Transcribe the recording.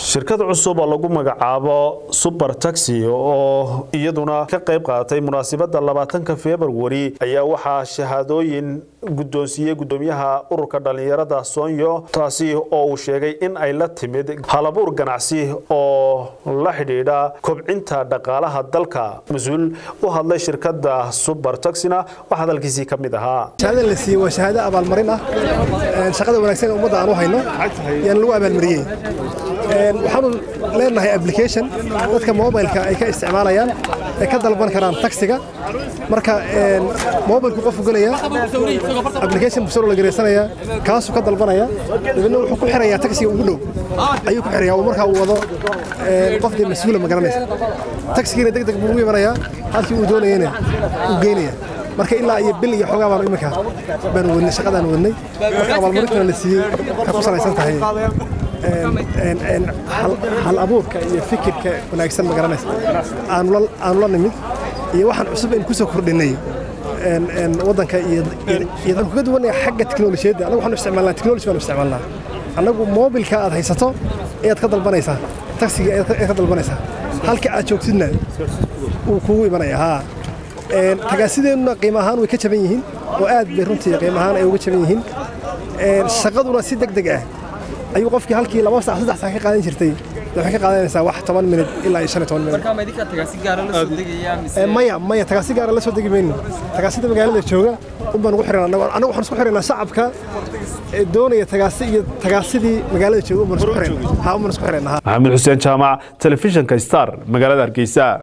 shirkad cusub oo lagu magacaabo suber taxi oo iyaduna ka qayb qaadatay munaasabada labaatanka februari ayaa waxaa shahaadooyin guddoonsiiyey guddoomiyaha ururka dhallinyarada soonyo taasi oo uu sheegay in ay la timid halabuur ganacsi oo la xidhiidha kobcinta dhaqaalaha dalka mas-uul u hadlay shirkada suber taxina waxaa hadalkiisii ka mid ahaa shahaadada la siiyey waa shahaado abaalmarin ah shaqada wanaagsan ee ummadda aan u hayno yaan lagu abaalmariyey waxaanu leenahay application dadka mobilka ay ka isticmaalayaan ay ka dalban karaan taxiga marka mobilku qofku gelaya application busaro la gareysanaya kaasuu ka dalbanaya dabeedna wuxuu ku xirayaa taxiga ugu dhow ayuu ku xiraya oo markaa uu wado qof dee mas-uula ma garanaysa taxigiina deg deg buu ugu imanayaa halkii uu doonayana uu geynaya marka ilaa iyo bil iyo xoogaa baanu iminka baanu wadnay shaqadaan wadnay marka abaalmarintana la siiyey ka ku salaysan tahay hal abuurka iyo fikirka wanaagsan ma garanaysa aanu la nimid iyo waxaan cusub in ku soo kordhinay waddanka iyo waxaan kaga duwanaya xagga teknolojiyadda anagu waxaanu isticmaalnaa teknoloji baanu isticmaalnaa annagu moobilka aad haysato ayaad ka dalbanaysaa taxiga ayaad ka dalbanaysaa halka aad joogtidna wuu kugu imanaya haa tagaasideennuna qiimo ahaan way ka jaban yihiin oo aad bay runtii qiimo ahaan ay uga jaban yihiin shaqaduna si deg deg ah ayuu qofkii halkii laba sac saddex sac ka qaadan jirtay waxay ka qaadanaysaa wax toban minid ilaa iyo shan iyo toban minid maya maya tagaasi gaara la soo degi mayno tagaasida magaalada jooga un baan ugu xiran annagu waxaan isku xiraynaa shacabka doonaya tagaasi iyo tagaasidii magaalada jooga un baan isku xiraynaa haa un baan isku xiraynaa maxamed xuseen jaamac telefishinka star magaalada hargeysa